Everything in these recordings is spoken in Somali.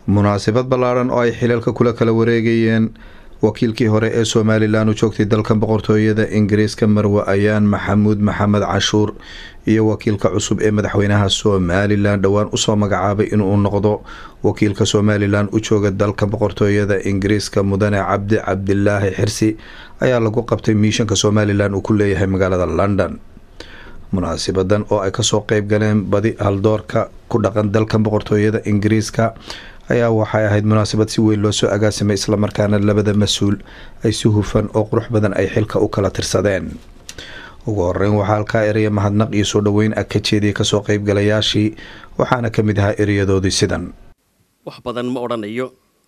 munaasabad ballaaran oo ay xilalka kula kala wareegayeen wakiilkii hore ee somalilan u joogtay dalkan boqortooyada ingiriiska marwe ayaan maxamuud maxamed cashuur iyo wakiilka cusub ee madaxweynaha somalilan dhowaan usoo magacaabay inuu noqdo wakiilka somalilan u jooga dalka boqortooyada ingiriiska mudane cabdi cabdilaahi xirsi ayaa lagu qabtay miishanka somalilan uu ku leeyahay magaalada london munaasibadan oo ay kasoo qeyb galeen badi haldoorka ku dhaqan dalkan boqortooyada ingiriiska ayaa waxay ahayd munaasabad si weyn loo soo agaasimay islamarkaana labada mas-uul ay si hufan oo qurux badan ay xilka u kala tirsadeen ugu horeyn waxaa halkaa eraya mahadnaq iyo soo dhoweyn ag ka jeediyay kasoo qeybgalayaashii waxaana ka mid ahaa erayadoodii sidan wax badan ma odhanayo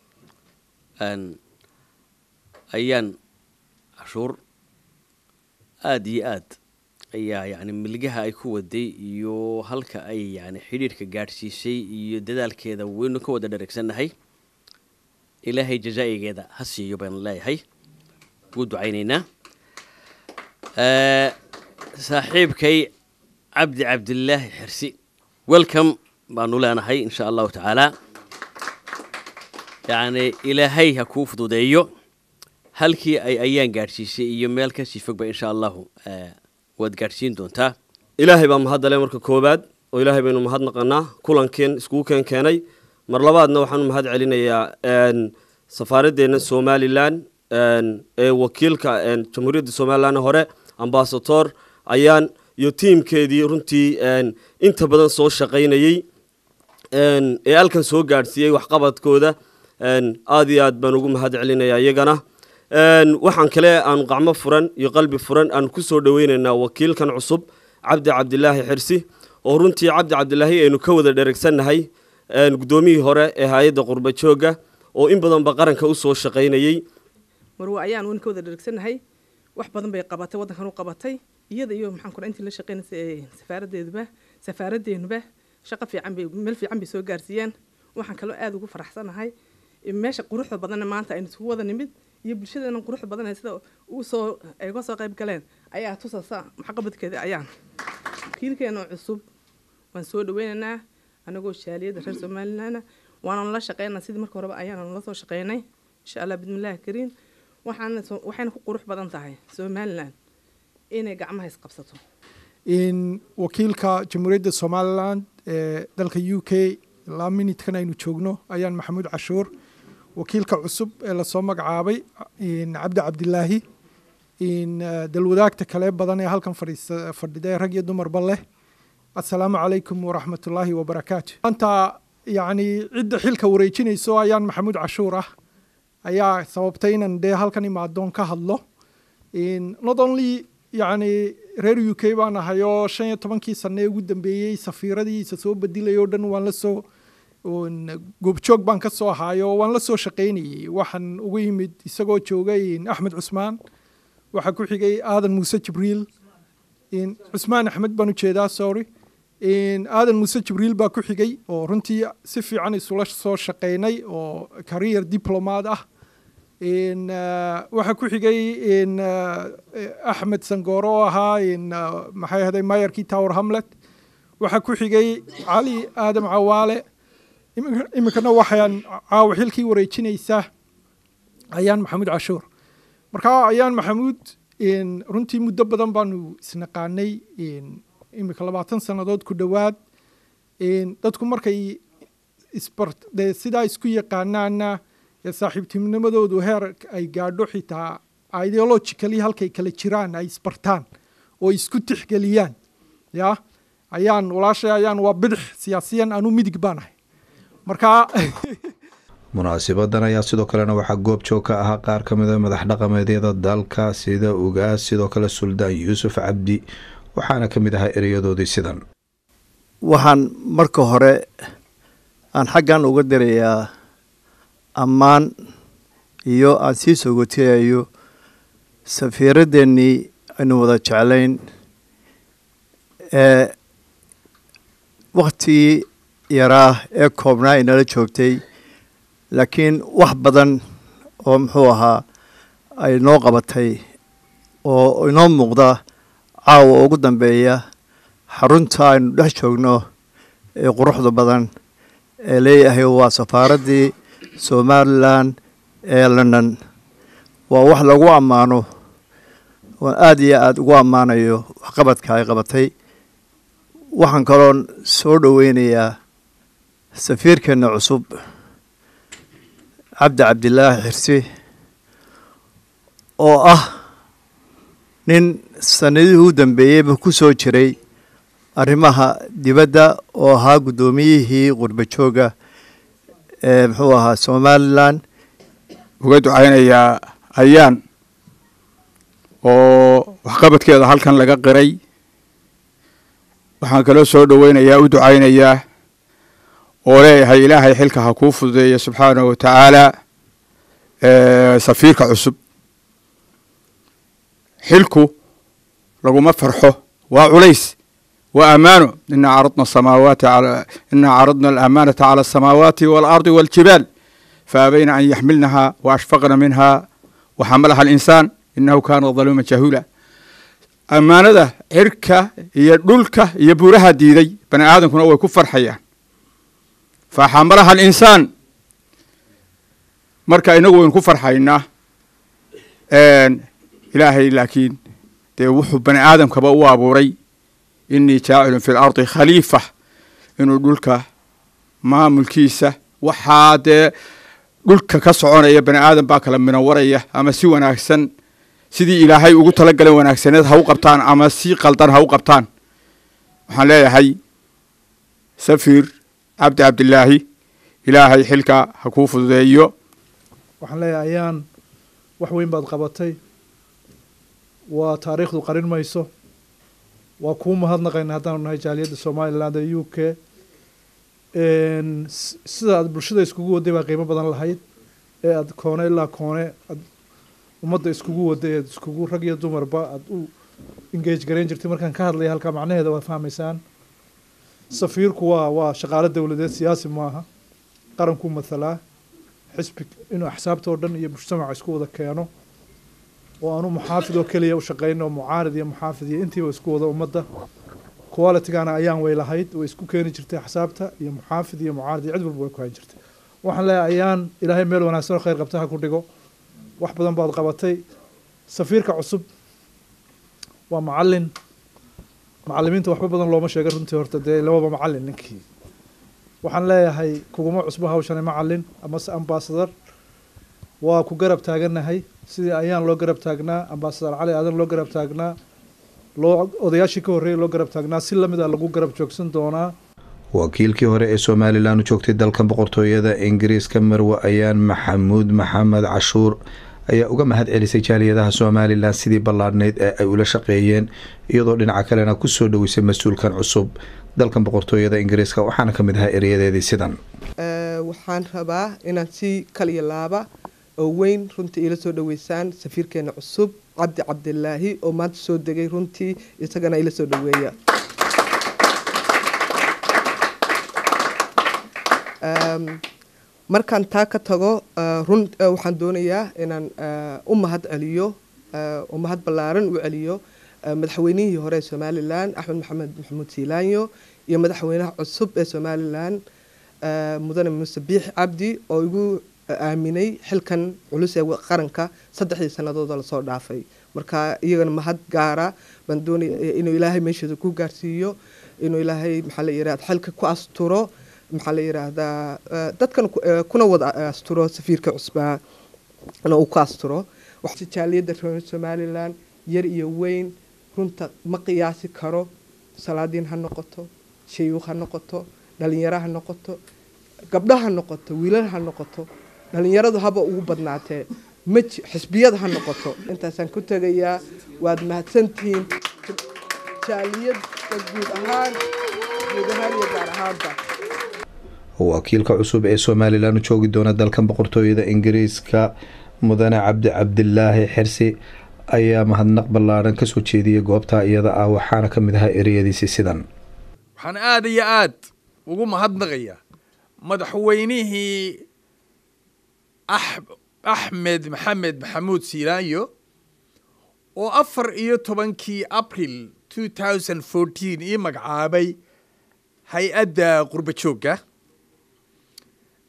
ayaan cashuur aada iyo aad ayaa yacni milgaha ay ku waday iyo halka ay yani xidhiirhka gaadhsiisay iyo dadaalkeeda waynu ka wada dharagsannahay ilaahay jazaa'igeeda ha siiyo baynu leeyahay ugu ducaynaynaa saaxiibkay cabdi cabdilaahi xirsi welcome baanu leenahay insha allahu tacaala yacni ilaahay ha kuu fududeeyo halkii ay ayaan gaadhsiisay iyo meel kasii fogba insha allahu waad gaadhsiin doontaa ilaahay baa mahadale marka koowaad oo ilaahay baynu mahadnaqanaa kulankeen iskugu keen keenay mar labaadna waxaanu mahad celinayaa safaaraddeena somalilan ee wakiilka jamhuuriyadda somalilan hore ambasador ayaan iyo tiimkeedii runtii inta badan soo shaqaynayey ee halkan soo gaadhsiiyey waxqabadkooda aada iyo aad baan ugu mahad celinayaa iyagana waxaan kale aanu qacmo furan iyo qalbi furan aanu ku soo dhoweynaynaa wakiilkan cusub cabdi cabdilaahi xirsi oo runtii cabdi cabdilaahi aynu ka wada dheregsannahay guddoomiyii hore ee hay-adda qurba joogga oo in badanba qaranka u soo shaqaynayey marwe ayaan wan ka wada dheregsannahay wax badan bay qabatay waddankan u qabatay iyada iyo maxaan kura intii la shaqaynaysa safaaraddeeduba safaaradeenuba shaqo fiican bay meel fiican bay soo gaarsiiyeen waxaan kaloo aada ugu faraxsanahay meesha quruxda badanna maanta aynu isugu wada nimid iyo bulshadeena quruxda badan sida usoo ay uga soo qayb galeen ayaa tusasa maxqabadkeeda ayaan wakiilkeena cusub waan soo dhaweynaynaa anagoo shaaliyada reer somalilandna waana la shaqeynaa sidii marka horeba ayaana nala soo shaqeynay insha allah bismillahi kariim waxaana waxayna ku qurux badan tahay somaliland inay gacmaha isqabsato in wakiilka jamhuuriyadda somaliland ee dalka u k ilaa minidkan aynu joogno ayaan maxamuud cashuur wakiilka cusub ee lasoo magacaabay cabdi cabdilaahi dalwadaagta kale badan ee halkan fadhida rag iyo dumarba leh assalaamu calaykum waraxmatullaahi wabarakaatu maanta yacni cidda xilka wareejinayso ayaan maxamuud cashuur ah ayaa sababtay inan dee halkan imaadoon ka hadlo not only yacni reer u k baan ahay oo shan iyo tobankii sane ee ugu dambeeyey safiiradiisa soo bedilay oo dhan waan la soo goobjoog baan ka soo ahaayo waan la soo shaqaynayey waxaan ugu yimid isagoo joogay axmed cusmaan waxaa ku xigay aadan muuse jibriil cusmaan axmed baan ujeedaa sorry aadan muuse jibriil baa ku xigay oo runtii si fiican isula soo shaqaynay oo career diplomaad ah waxaa ku xigay axmed sangooro oo ahaa maxay ahday mayarkii tower hamlet waxaa ku xigay cali aadam cawaale iminkana waxaan caawa xilkii wareejinaysa ayaan maxamuud cashuur markaa ayaan maxamuud runtii muddo badan baanu isnaqaanay iminka labaatan sannadood ku dhowaad dadku markay isbarte sidaa isku yaqaanaana ee saaxiibtinimadoodu heer ay gaadho xitaa ideologically halkay kala jiraan ay isbartaan oo isku tixgeliyaan ya ayaan walaashay ayaan waa bidix siyaasiyan anu midig baan ahay markaa munaasibadan ayaa sidoo kalena waxaa goob joog ka ahaa qaar ka mida madax dhaqameedyada dalka sida ugaas sidoo kale suldaan yuusuf cabdi waxaana ka mid ahaa ereyadoodii sidan waxaan marka hore aan xaggan uga dirayaa ammaan iyo aan sii sogotiyayo safiiradeennii aynu wada jeclayn ee wakhtigii yaraa ee koobnaa inala joogtay laakiin wax badan oo muxuu ahaa ay noo qabatay oo inoo muuqda caawa ugu dambeeya xarunta aynu dhex joogno ee quruxda badan ee leeyahay waa safaaraddii somalilan ee london waa wax lagu ammaano oon aada iyo aada ugu ammaanayo waxqabadka ay qabatay waxaan kaloon soo dhoweynayaa safiirkeena cusub cabdi cabdilaahi xirsi oo ah nin sanadihii u dambeeyeyba ku soo jiray arrimaha dibadda oo ahaa guddoomiyihii qurba jooga ee muxuu ahaa somalilan uga ducaynayaa ayaan oo waxqabadkeeda halkan laga qiray waxaan kaloo soo dhoweynayaa u ducaynayaa oo leeyahay ilaahay xilka ha kuu fududeeya subxaanahu wa tacaala safiirka cusub xilku laguma farxo waa culays waa ammaano ina caradna samaawaati ina caradna alamaanata cala asamaawaati waalardi waljibaal faabayna an yaxmilnaha wa ashfaqna minha wa xamalaha alinsaan inahu kaana daluuman jahuula ammaanada cirka iyo dhulka iyo buuraha diiday bani aadamkuna way ku farxayaan fa xamalaha alinsaan marka inagu waynu ku farxaynaa ilaahay laakiin dee wuxuu bani aadamkaba u abuuray inii jaacilun fi lardi khaliifa inuu dhulka maamulkiisa waxaa dee dhulka ka soconaya bani aadam baa kala minawaraya ama si wanaagsan sidii ilaahay ugu talagalan wanaagsaneed ha u qabtaan ama si qaldan ha u qabtaan waxaan leeyahay safiir cabdi cabdilaahi ilaahay xilka ha kuu fududeeyo waxaan leeyahay ayaan wax weyn baad qabatay waa taariikhdu qarin mayso waa kuu mahadnaqayna haddaanu nahay jaaliyadda somaliland ee u k sida aad bulshada iskugu waday baa qiimo badan lahayd ee aad koone ilaa koone aad ummadda iskugu waday eed iskugu rag iyo dumarba aad u engage garayn jirtay markaan ka hadlaya halkaa macnaheeda waad fahmaysaan safiirku waa waa shaqaalo dowladeed siyaasi maaha qarankuu mathalaa xisbi inuu axsaabta oo dhan iyo mujtamaca isku wada keeno oo aanu muxaafid oo keliya u shaqeyn oo mucaarid iyo muxaafid iyo intiiba isku wada ummadda qualitigana ayaan way lahayd way isku keeni jirtay axsaabta iyo muxaafid iyo mucaarid iyo cid walba way ku hayn jirtay waxaan leeyahay ayaan ilaahay meel wanaagsan oo khayr qabta ha ku dhigo wax badan baad qabatay safiirka cusub waa macalin macalimiinta waxba badan looma sheega runtii horta dee lababa macalin ninkii waxaan leeyahay kuguma cusbo hawshani macalin amase ambasadar waa ku garab taaganahay sidii ayaan loo garab taagnaa ambasadar cali aadan loo garab taagnaa loo odayaashii ka horreeyay loo garab taagnaa si lamid a lagu garab joogsan doonaa wakiilkii hore ee somalilan u joogtay dalkan boqortooyada ingiriiska marwe ayaan maxamuud maxamed cashuur ayaa uga mahad celisay jaaliyadaha somalilan sidii ballaadhnayd ee ay ula shaqeeyeen iyadoo dhinaca kalena kusoo dhoweysay mas-uulkan cusub dalkan boqortooyada ingiriiska waxaana ka mid ahaa ereyadeedii sidan waxaan rabaa inaan si kaliya laaba oo weyn runtii iila soo dhoweysaan safiirkeena cusub cabdi cabdilaahi oo maanta soo degay runtii isagana ila soo dhoweeya markaan taa ka tago run waxaan doonayaa inaan u mahad celiyo u mahad ballaaran u celiyo madaxweynihii hore ee somalilan axmed maxamed maxamuud siilaanyo iyo madaxweynaha cusub ee somalilan mudane muuse biix cabdi oo igu aaminay xilkan culus ee qaranka saddexdii sannadoodoo lasoo dhaafay marka iyagana mahad gaara baan doonaya inuu ilaahay meesheeda ku gaarsiiyo inuu ilaahay maxaa la yirahda xilka ku asturo maxaa la yiraahdaa dadkan kuna wada asturo safiirka cusbaa na uu ku asturo jaaliyadda reer somalilan yar iyo weyn runta ma qiyaasi karo salaadiin ha noqoto shayuuq ha noqoto dhalinyaro ha noqoto gabdho ha noqoto wiilal ha noqoto dhalinyaradu haba ugu badnaatee ma xisbiyada ha noqoto intaasaan ku tegayaa waad mahadsantihiin jaaliyadda guud ahaan guud ahaan iyo gaar ahaanba wakiilka cusub ee somalilan u joogi doona dalkan boqortooyada ingiriiska mudane cabdi cabdilaahi xirsi ayaa mahadnaq ballaadhan kasoo jeediyay goobta iyada ah waxaana ka mid ahaa ereyadiisi sidan waxaan aada iyo aad ugu mahadnaqayaa madaxweynihii axmed maxamed maxamuud siilaanyo oo afar iyo tobankii april two thousand fourteen ii magacaabay hay-adda qurba joogga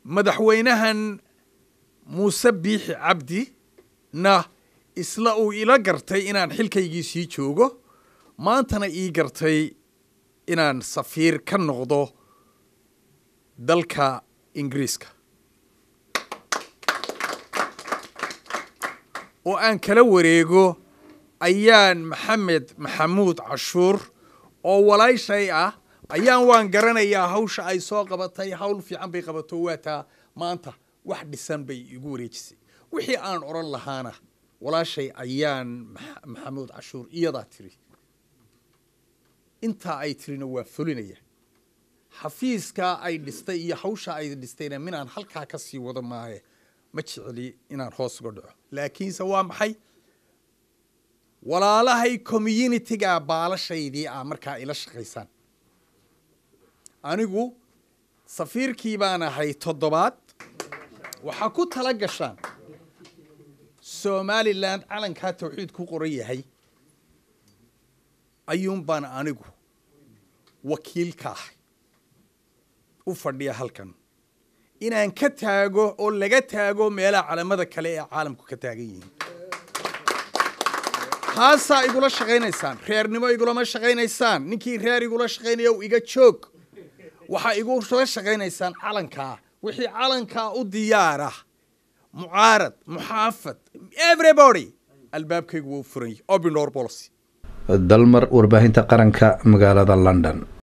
madaxweynahan muuse biixi cabdi na isla uu ila gartay inaan xilkaygii sii joogo maantana ii gartay inaan safiir ka noqdo dalka ingiriiska oo aan kala wareego ayaan maxamed maxamuud cashuur oo walaashay ah ayaan waan garanayaa hawsha ay soo qabatay hawl fiican bay qabato waa taa maanta wax dhisan bay igu wareejisay wixii aan odhan lahaana walaashay ayaan Max- maxamuud cashuur iyadaa tiri intaa ay tirina waa fulinaya xafiiskaa ay dhistay iyo hawsha ay dhistayna minaan halkaa ka sii wado maahe ma jecli inaan hoos uga dhaco laakiinse waa maxay walaalahay communitiga baalashaydii ah markaa ila shaqaysaan anigu safiirkii baan ahay toddobaad waxaa ku tala gashaan somalilan calankaa tawxiid ku qoran yahay ayuun baan anigu wakiil ka ahay u fadhiya halkan inaan ka taago oo laga taago meelaha calamada kale ee caalamku ka taagan yihiin taasaa igula shaqaynaysaan reernimo igulama shaqaynaysaan ninkii reer igula shaqaynaya u iga joog waxaa igula shaqaynaysaan calankaa wixii calankaa u diyaara mucaarad muxaafad everybody albaabkaygu waa u furan yahay open door policy dalmar warbaahinta qaranka magaalada london